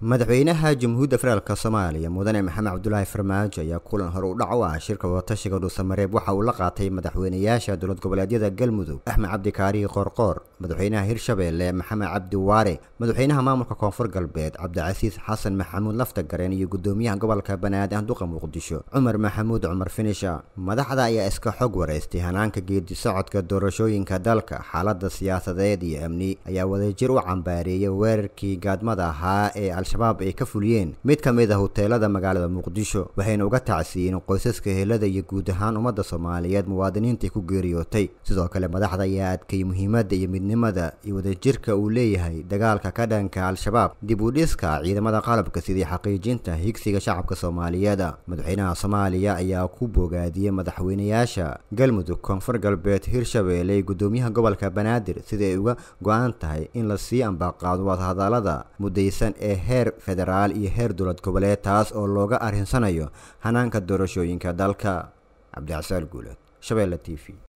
madaxweynaha jamhuuriyadda federaalk soomaaliya mudane maxamed cabdulaahi farmaajo ayaa kulan hore u dhac u ah shirka wadatashiga dhuusamareeb waxa uu la qaatay madaxweynayaasha dowlad goboleedyada galmudug axmed cabdi kaarihi qoorqoor madaxweynaha hirshabeelle maxamed cabdi waare madaxweynaha maamulka koonfur galbeed cabdicasiis xasan maxamuud laftagareen iyo gudoomiyaha gobolka banaadir duqa muqdisho cumar maxamuud cumar finisha madaxda ayaa iska xog wareystay hanaanka geedi socodka doorashooyinka dalka xaalada siyaasadeed iyo amni ayaa wadajir u cambaareeyay weerarkii gaadmada ahaa ee al-shabaab ay ka fuliyeen mid ka mid a huteelada magaalada muqdisho waxayna uga tacsiiyeen qoysaska helada iyo guud ahaan ummadda soomaaliyeed muwaadiniintai ku geeriyootay sidoo kale madaxda ayaa adkay muhiimadda iyo midnimada iyo wadajirka uu leeyahay dagaalka ka dhanka al-shabaab dib u dhiska ciidamada qalabka sidii xaqiijinta higsiga shacabka soomaaliyeed madaxweynaha soomaaliya ayaa ku bogaadiyey madaxweynayaasha galmudug koonfur galbeed hirshabeelle gudoomiyaha gobolka banaadir sidai ay uga go-an tahay in lasii ambaqaado wadahadalada mudaysan ee heer federaal iyo heer dowlad goboleed taas oo looga arrinsanayo hanaanka doorashooyinka dalka cabdicsaal guuleed shabeelle t v